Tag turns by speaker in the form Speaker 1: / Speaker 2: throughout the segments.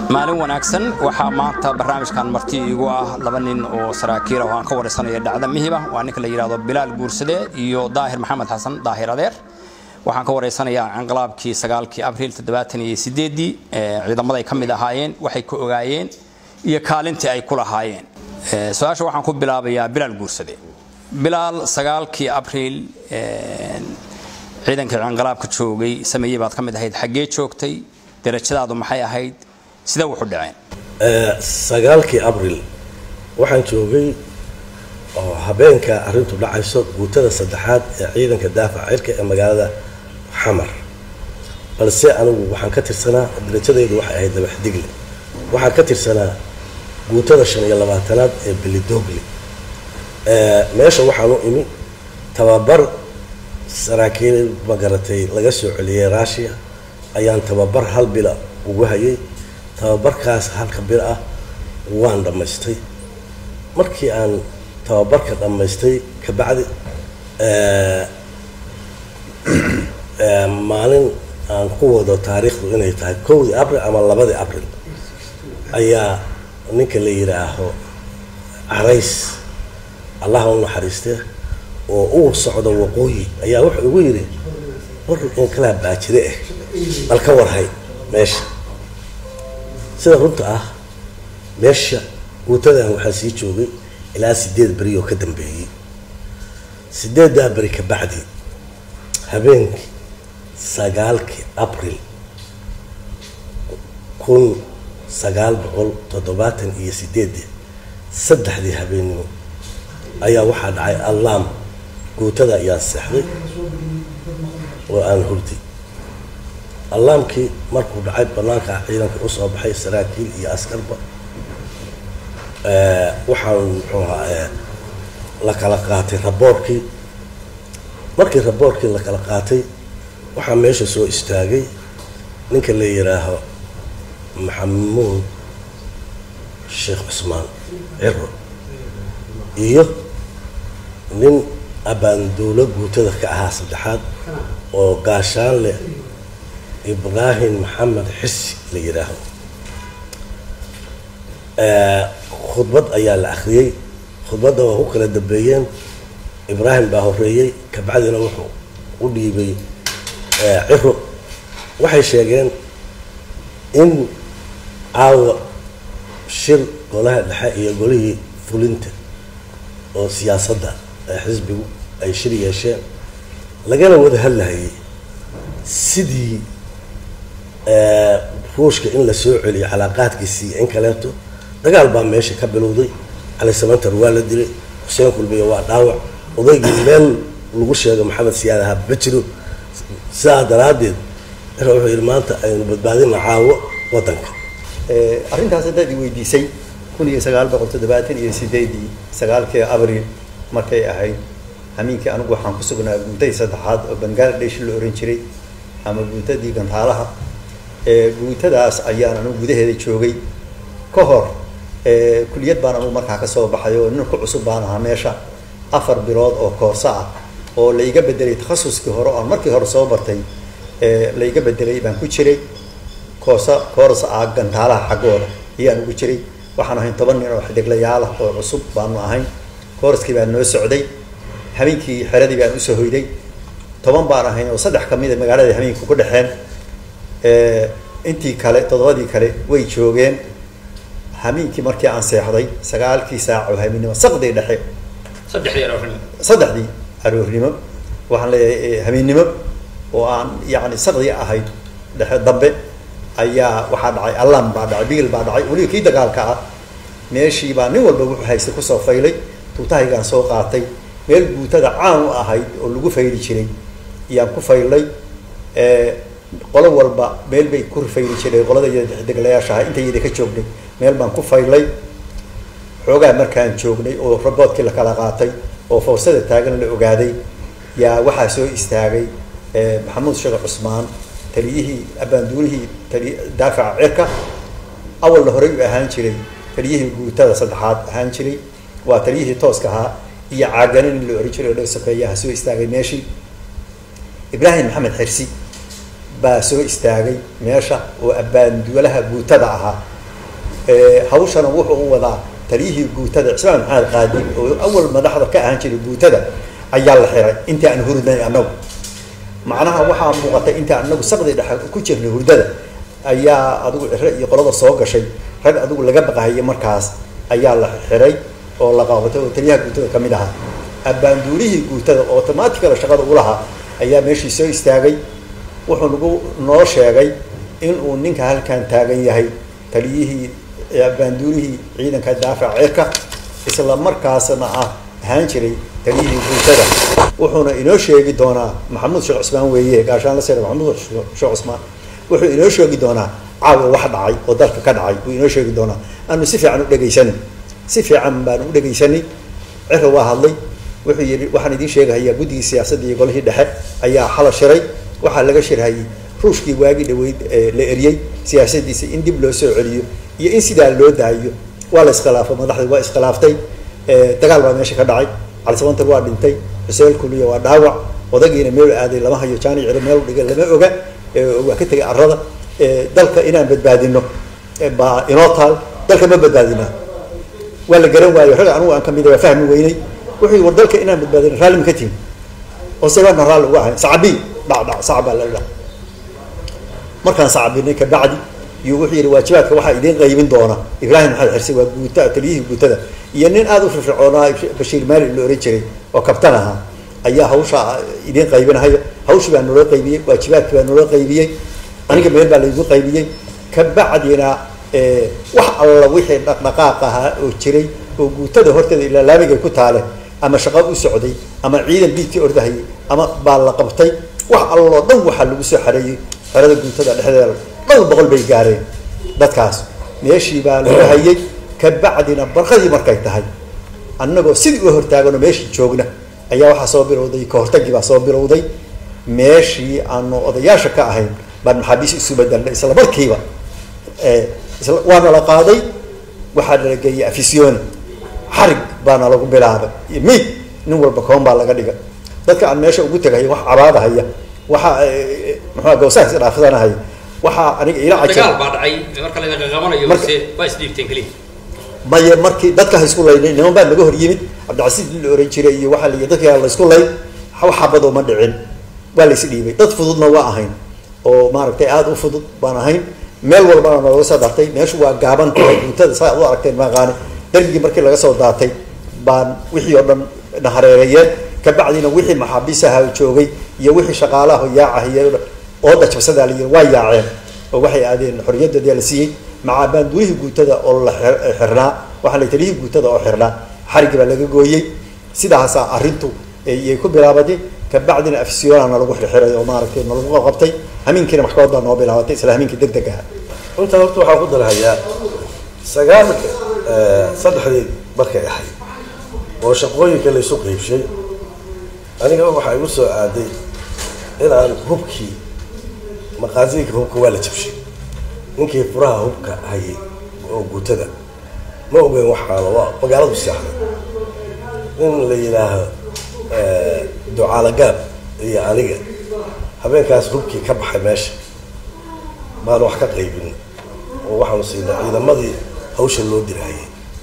Speaker 1: maalin wanaagsan waxaa maanta barnaamijkan marti iigu ah laba nin oo saraakiil ah oo aan ka waraysanaya dhacda mihiba waa ninka la yidhahdo bilaal guursade iyo daahir maxamed xasan daahir adeer waxaan ka waraysanayaa canqalaabkii sagaalkii abriil toddobaatan iyo sideedii ciidamada ay ka mid ahaayeen waxay ka ogaayeen iyo kaalintii ay ku lahaayeen su-aasha waxaan ku bilaabayaa bilaal guursade bilaal sagaalkii abriil ciidankii canqalaabka joogay sameeyey baad ka mid ahayd xaggee joogtay darajadaadu maxay ahayd sidee wuxu dhaceen
Speaker 2: sagaalkii abril waxaan joogay oo habeenka arrintu dhacayso guutada saddexaad ee ciidanka daafaca cirka ee magaalada xamar balse anigu waxaan ka tirsanaa darajadaydu waxay ahayd dabaxdigle waxaan ka tirsanaa guutada shan iyo labaatanaad ee belidogli meesha waxaan u imi tababar saraakiil magaratay laga soo celiyey rushia ayaan tababar hal bila ugu hayay tababarkaas halka bil ah waan dhammaystay markii aan tababarka dhammaystay kabacdi maalin aan ku wado taariikhdu inay tahay kowdii abril ama labadii abril ayaa ninka la yidhaaho carays allaha u naxariiste oo uu socdo waqooyi ayaa wuxuu igu yidhi war inkalaa baajire ah bal ka warhay meesha sida runta ah meesha guutadan waxaa sii joogay ilaa sideed beri oo ka dambeeyey sideeddaa beri ka bacdi habeenkii sagaalkii abril kun sagaal boqol toddobaatan iyo sideedii saddexdii habeennimo ayaa waxaa dhacay allaam guutada ayaan seexday oo aan hurday allaamkii markuu dhacay banaanka ciidanka usoo baxay saraakiil iyo askarba waxaan muxuu ahaa la kala qaatay raboorkii markii raboorkii la kala qaatay waxaa meesha soo istaagay ninka la yidhaaho maxamuud sheekh cusmaan ciro iyo nin abaanduulo guutada ka ahaa saddexaad oo gaashaan leh ibraahim maxamed xisi la yidhaaho khudbad ayaa la akhriyey khudbadda waa ku kala dambeeyeen ibraahim baa horeeyey kabacdina wuxuu u dhiibay ciro waxay sheegeen in caawa shir golaha dhexe iyo golihii fulinta oo siyaasadda ee xisbigu ay shir yeesheen lagana wada hadlahayay sidii ruushka in la soo celiyo calaaqaadkiisii in kaleeto dagaal baa meesha ka bilowday cali samantar waa la dilay xuseen kulmiya waa dhaawac odaygii meel lagu sheego maxamed siyaad ahaa bajiro sidaa daraaddeed cira wuxuu yidhi maanta aynu badbaadina caawo waddanka
Speaker 3: arrintaas haddaad i weydiisay kun iyo sagaal boqol toddobaatan iyo sideedii sagaalkii abril markay ahayd hamiinkii anigu waxaan ku sugnaa guutadii saddexaad oo bangaladesh la oran jiray ama guutadii gantaalaha guutadaas ayaan anigu gudaheeda joogay ka hor kuliyad baan anigu markaa kasoo baxay oo nin ku cusub baan ahaa meesha afar bilood oo koorso ah oo laiga bedelay takhasuskii hore oan markii hore soo bartay laiga bedelay baan ku jiray koorsa koorsa ah gantaalaha xaggooda ayaan ugu jiray waxaan ahayn toban nin oo xidiglayaal ah oo cusub baanu ahayn koorskii baan noo socday habeenkii xeradii baan usoo hoyday toban baan ahayn oo saddex kamida magaalada habeenka ku dhexeen intii kale toddobadii kale way joogeen hamiinkii markii aan seexday sagaalkii saac oo habeennimo saqdii dhexe saddexdii aroornimo waxaan leeyahay habeennimo oo aan yani saqdii ahayd dhexe dambe ayaa waxaa dhacay allam baa dhacay bigil baa dhacay weliba kii dagaalka ah meeshii baa nin walba wuxuu haystay kusoo faylay tuutahaygaan soo qaatay meel guutada caan u ahayd oo lagu fayli jiray ayaan ku faylay qolo walba meel bay ku fayli jireen qolada deglayaasha aha intayada ka joognay meel baan ku faylay xoogaa markaan joognay oo raboodkii la kala qaatay oo fawsada taagan la ogaaday yaa waxaa soo istaagay maxamuud sheekh cusmaan taliyihii abaanduulihii tali daafaca cirka awalna horey u ahaan jiray taliyihii guutada saddexaad ahaan jiray waa taliyihii tooska ahaa iyo caaganin in la ohan jiray oo dhag sokeeyaha soo istaagay meeshii ibraahim maxamed xirsi baa soo istaagay meesha oo abbaanduulaha guutada ahaa hawshana wuxuu u wadaa taliyihii guutada cismaan maxamed qaadi oo awal madaxda ka ahaan jiray guutada ayaa la xiray intii aan hurdnay annagu macnaha waxaa muuqatay intii anagu saqdi dhexe ku jirnay hurdada ayaa adigu ciro iyo qolada soo gashay rag adigu laga baqahayay markaas ayaa la xiray oo la qaabatay oo taliyaha guutada ka mid ahaa abbaanduulihii guutada oo automaatikala shaqada u lahaa ayaa meeshii soo istaagay wuxuu nagu noo sheegay inuu ninka halkan taagan yahay taliyihii abbaanduulihii ciidanka daafaca cirka isla markaasna ah ahaan jiray taliyihii guutada wuxuuna inoo sheegi doonaa maxamuud sheekh cusmaan weeye gaashaan la sare maxamuud sheekh cusmaan wuxuu inoo sheegi doonaa caawa wax dhacay oo dalka ka dhacay wuu inoo sheegi doonaa aanu si fiican u dhegaysanay si fiican baanu u dhegaysanay ciro waa hadlay wuxuu yidhi waxaan idiin sheegahayaa guddigii siyaasadda iyo golihii dhexe ayaa xala shiray waxaa laga shirhayay ruushkii waagi dhaweyd la eriyey siyaasadiisa in dib loo soo celiyo iyo in sidaa loo daayo waa la iskhilaafay madaxdii waa iskhilaaftay dagaal baa meesha ka dhacay calisabantar waa dhintay xuseen kuliya waa dhaawac odagiina meel aaday lama hayo jaani ciro meel dhiga lama oga waa ka tegay arada dalka inaan badbaadino baa inoo taal dalka ma badbaadinaa waa la garan waayo rag anugu aan kamid waa fahmi weynay wuxuu yii war dalka inaan badbaadino raalli ma ka tihin oo sebaana raalli uga ahayn sacabi dhac dhac sac baa la dhac markaan sacabinay kabacdi iyo wuxuu yidhi waajibaadka waxaa idiin qaybin doona ibraahim maxamed xirse waa guuta taliyihii guutada iyo nin aada u firfircoonaa bashiir maali la ohan jiray oo kabtan ahaa ayaa hawsha idiin qaybinahaya hawshii baa naloo qaybiyey waajibaadkii baa naloo qaybiyey aniga meel baa laygu qaybiyey kabacdina wax alla wixii dhaqdhaqaaq ahaa oo jiray oo guutada horteeda ilaa laabigay ku taale ama shaqo u socday ama ciidan biidkii ordahayay ama baa la qabtay wax alloo dhan waxaa lagu soo xareeyey xerada guutada dhexdeeda dhowr boqol bay gaareen dadkaas meeshii baa laga hayay kabacdina barqadii markay tahay annagoo sidii u hortaaganoo meeshii joogna ayaa waxaa soo bilowday kahortagii baa soo bilowday meeshii aanu odayaasha ka ahayn baan maxaabiis isu bedelnay isla markiiba waana la qaaday waxaa nala geeyey afisyooni xarig baana lagu bilaabay iyo miid nin walba koon baa laga dhiga dadka aan meesha ugu tegaya wax cabaadahaya waxaa muxua gawsaha isdhaafsanahaya waxaa aniga ila
Speaker 1: dagaal baa dhacay marka la qaqabanayo mise waa isdhiibteen keliya
Speaker 3: maye markii dadka ha isku laynay niman baa naga hor yimid cabdicasiis la oran jiray iyo waxaa la dadka la isku layn wax xabadoo ma dhicin waa la isdhiibay dad fududna waa ahayn oo maaragtay aada u fudud baan ahayn meel walbana nalaga soo dartay meeshu waa gaaban tahay guutada saa u aragteen maaqaane darbigii markii laga soo daatay baan wixii oo dhan na hareereeyeen kabacdina wixii maxaabiisaha joogay iyo wixii shaqaalaha yaacahiy ooda jabsadaa la yiri waa yaaceen oo waxay aadeen xorriyadoodii la siiyey maca baanduulihii guutada oo la xirnaa waxaa la taliyihii guutada oo xirnaa xarigii baa laga gooyey sidaasaa arrintu iyay ku bilaabatay kabacdina afisyoonana lagu xirxiray oo maaragtay nalagu qabtay hamiinkiina maxkamad baa noo bilaabatay isla hamiinkii deg deg aha
Speaker 2: intaa horta waxaan ku darhayaa sagaalka saddexdii markay ahayd oo shaqooyinka laysu qeybshay aniga waxaa igu soo aaday inaan hubkii maqaasiinka hubka waa la jabshay ninkii furaha hubka hayay oo guutada ma ogeyn waxaana waa magaaladu seexday in la yidhaaho ducaalagaab iyo aniga habeenkaas hubkii ka baxay meesha baan wax ka qaybin oo waxaanu siinay ciidamadii hawsha loo dirahayay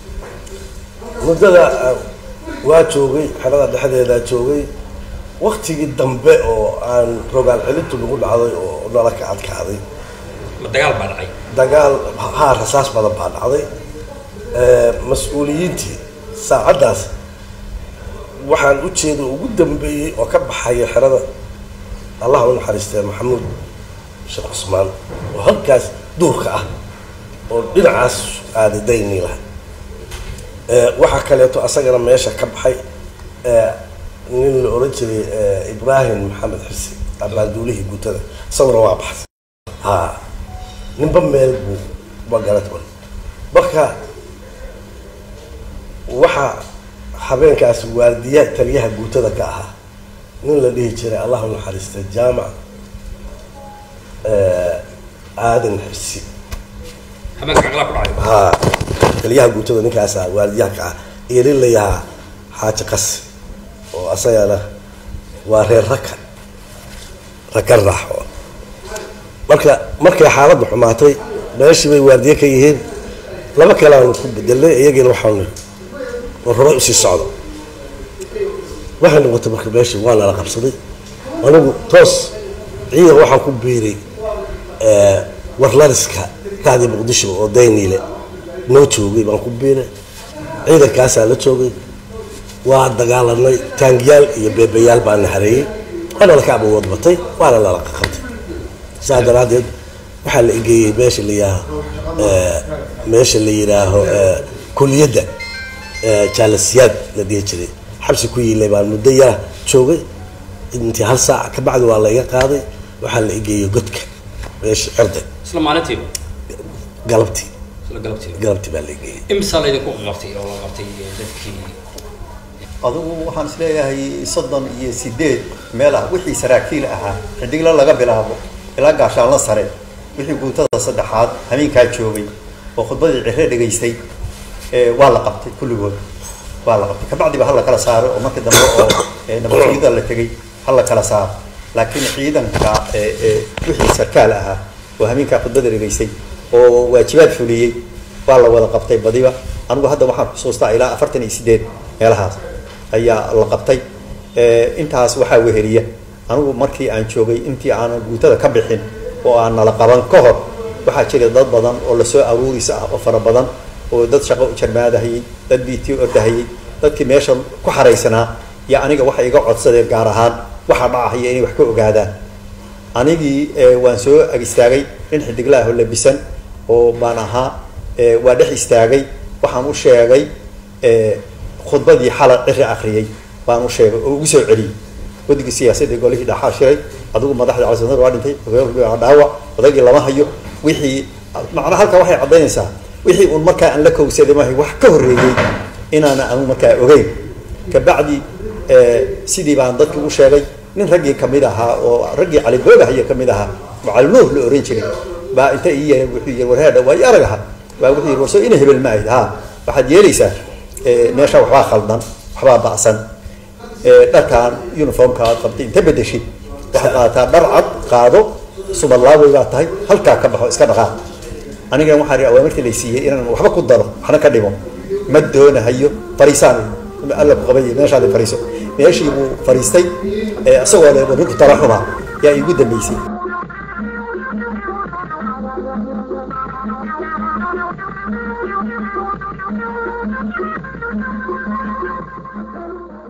Speaker 2: muddada waa joogay xerada dhexdeedaa joogay waktigii dambe oo aan rogaal celintu lagu dhacday oo nala ka adkaaday
Speaker 1: dagaal baa dhacay
Speaker 2: dagaal haa rasaas badan baa dhacday mas-uuliyiintii saacaddaas waxaan ujeeda ugu dambeeyey oo ka baxaya xerada allah u naxariistee maxamuud sheekh cusmaan oo halkaas duurka ah oo dhinacaas aaday dayniilah waxaa kaleeto asagana meesha ka baxay nin la oran jiray ibraahim maxamed xirsi abaanduulihii guutada isaguna waa baxay ha ninba meel buu magarat marka waxaa habeenkaas waardiyaha taliyaha guutada ka ahaa nin la dhihi jiray allah u naxariista jaamac aadan xirsi
Speaker 1: habeenka caqlaa ku dhacay
Speaker 2: ha taliyaha guutada ninkaasa waardiyaha ka ah iyo nin la yahaa xaaji qasi oo asagana waa reer raka raka raaxo marka markay xaaladdu xumaatay meeshii bay waardiye ka yihiin laba kale aanu ku bedelnay iyagiina waxaanu nidhi war hore usii socdo waxay noqotay marka meeshii waa nala qabsaday anigu toos ciidan waxaan ku biiray warlariska raadii muqdisho oo dayniile noo joogay baan ku biiray ciidankaasaa la joogay waa dagaalanay taangiyaal iyo beebayaal baa na hareeyey waana laka abawood batay waana lala qabtay saa daraaddeed waxaa la egeeyey meesha la yihaaho meesha la yidhaaho kuliyadda jaalasiyaad la dhihi jiray xabsi ku yiilay baan muddo yara joogay intii hal saac ka bacdi waa la iga qaaday waxaa la egeeyey godka meesha cirday
Speaker 1: isla maalintiiba
Speaker 2: galabtii
Speaker 1: isla galabtiiba
Speaker 2: galabtii baa la egeeyey
Speaker 1: imsaa laydinku qabtay oo la qabtay dadkii
Speaker 3: adugu waxaan isleeyahay soddon iyo sideed meel ah wixii saraakiil ahaa xidigla laga bilaabo ilaa gaashaanla sare wixii guutada saddexaad hameenkaa joogay oo khudbadii cire dhegaystay waa la qabtay kulligood waa la qabtay kabacdiba hala kala saaro oo markii dambe oo nabadgelyada la tegay hala kala saaro laakiin ciidanka wixii sarkaal ahaa oo hameenkaa khudbada dhegaystay oo waajibaad fuliyey waa la wada qabtay badiba anigu hadda waxaan xusuustaa ilaa afartan iyo sideed meelahaas ayaa la qabtay intaas waxaa weheliya anigu markii aan joogay intii aanan guutada ka bixin oo aan nala qaban ka hor waxaa jira dad badan oo lasoo aruuris ah oo fara badan oo dad shaqo jarmaadahayey dad bt ordahayey dadkii meesha ku xaraysanaa iyo aniga waxay iga codsadeen gaar ahaan waxaa dhacahaya inay wax ka ogaadaan anigii waan soo ag istaagay nin xidiglaah oo labisan oo baan ahaa waa dhex istaagay waxaan u sheegay khudbadii xala ciri akriyay baan u sheegay oo ugu soo celiyey guddigii siyaasadda golihii dhaxaa shiray adigu madaxda calisanad waa dhintay dhaawac odaygii lama hayo wixii macnaa halkaa waxay caddaynaysaa wixii uun markaa aan la kowsaday mahay wax ka horreeyey inaana anu markaa ogeyn kabacdi sidii baan dadkii u sheegay nin raggii kamid ahaa oo raggii caliboogahayo kamid ahaa oo calinuur la oran jiray baa inta ii yeeray wuxuu yiri warheedha waa i arag aha baa wuxuu yiri warso ina hebel ma ahayd ha waxaad yeelaysaa meesha waxbaa khaldan waxbaa ba'san dharkaan uniformka aad qabtay inta bedeshid waxaad qaadataa dhar cad qaado sumadlaawey baa tahay halkaa ka baxo iska dhaqaaq anigana waxaan ri awaamirtii lay siiyey inaan waxba ku daro waxna ka dhimo ma doonahayo fariisaan alla ku qabay meeshaadi fariiso meeshii buu fariistay isagoo le ninku tala xumaa yaa iigu dambeysay
Speaker 4: Thank you.